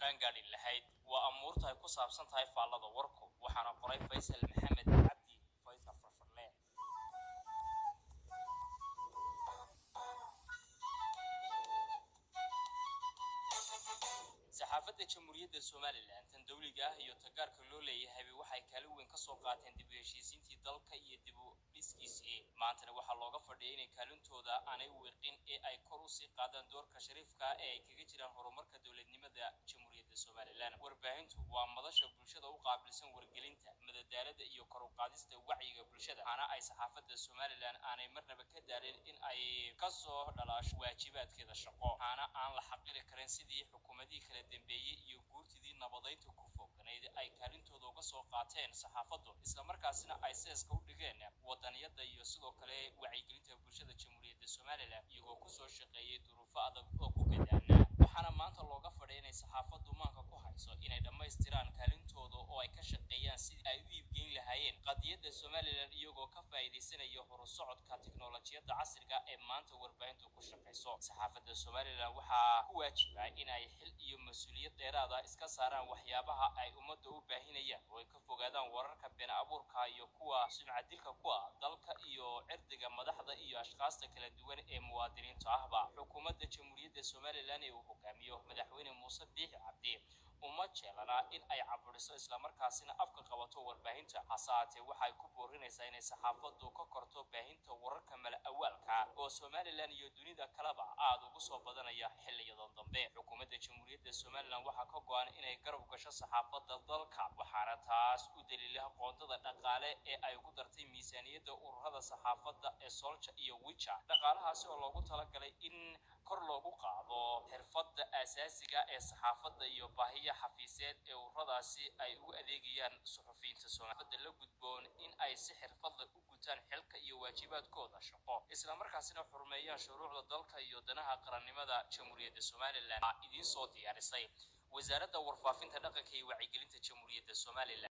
qaangaadhi lahayd waa amuurta ay ku saabsan tahay faallada warku waxaana qoray faysal maxamed cabdi faysal farfarle saxaafadda jamhuuriyadda somalilan tan dowliga ah iyo tagaarka loo leeyahayba waxay kaalin weyn ka soo qaateen dib u heshiisiintii dalka iyo dib u dhiskiisii maantana waxaa looga fadhiyay inay kaalintooda aanay wiiqin ee ay kor usii qaadaan doorka shariifka ee ay kaga jiraan horumarka dowladnimada jamhuuriyadda somalilan warbaahintu waa madasha bulshada u qaabilsan wargelinta madadaalada iyo kor u qaadista wacyiga bulshada waxaana ay saxaafadda somalilan aanay marnaba ka daalin in ay kasoo dhalaasho waajibaadkeeda shaqo waxaana aan la xaqiri karin sidii xukuumadihii kala dambeeyey iyo guurtidii nabadaynta ku fooganayd ay kaalintooda uga soo qaateen saxaafaddu islamarkaasina ay seeska u dhigeen wadaniyada iyo sidoo kale wacyigelinta bulshada jamhuuriyadda somalilan iyagoo kusoo shaqeeyey duruufo adag oo ku gadaana waxaana maanta looga fadhay inay saxaafaddu maanka ku hayso inay dhammaystiraan kaalintooda oo ay ka shaqeeyaan sidii ay u iibgeyn lahaayeen qadiyadda somalilan iyagoo ka faa'iidaysanaya horusocodka tiknolojiyadda casriga ee maanta warbaahintu ku shaqayso saxaafadda somalilan waxaa ku waajiba in ay xil iyo mas-uuliyad dheeraada iska saaraan waxyaabaha ay ummadda u baahinayaan oo ay ka fogaadaan wararka been abuurka iyo kuwa sumcadilka ku ah dalka iyo cirdiga madaxda iyo ashkaasta kala duwan ee muwaadiniinta ahba xukuumadda jamhuuriyadda somalilan ee uu hogaamiyo madaxweyne muuse biixi cabdi uma jeelana in ay caburiso islamarkaasina afka qabato warbaahinta hase haatee waxay ku boorinaysaa inay saxaafaddu ka korto baahinta wararka mala awaalka oo somalilan iyo dunida kaleba aada ugu soo badanaya xiliyadan dambe xukuumadda jamhuuriyadda somalilan waxaa ka go-an inay garab gasho saxaafadda dalka waxaana taas u daliila qoondada dhaqaale ee ay ugu dartay miisaaniyadda ururada saxaafadda ee solja iyo wija dhaqaalahaasi oo loogu talagalay in kor loogu qaado xirfadda aasaasiga ee saxaafadda iyo baahiya xafiiseed ee ururadaasi ay ugu adeegayaan suxufiyiinta soomaalida la gudboon in ay si xirfadla u gutaan xilka iyo waajibaadkooda shaqo islamarkaasina xurmeeyaan shuruucda dalka iyo danaha qarannimada jamhuuriyadda somalilan idiin soo diyaarisay wasaaradda warfaafinta dhaqanka iyo wacyigelinta jamhuuriyadda somalilan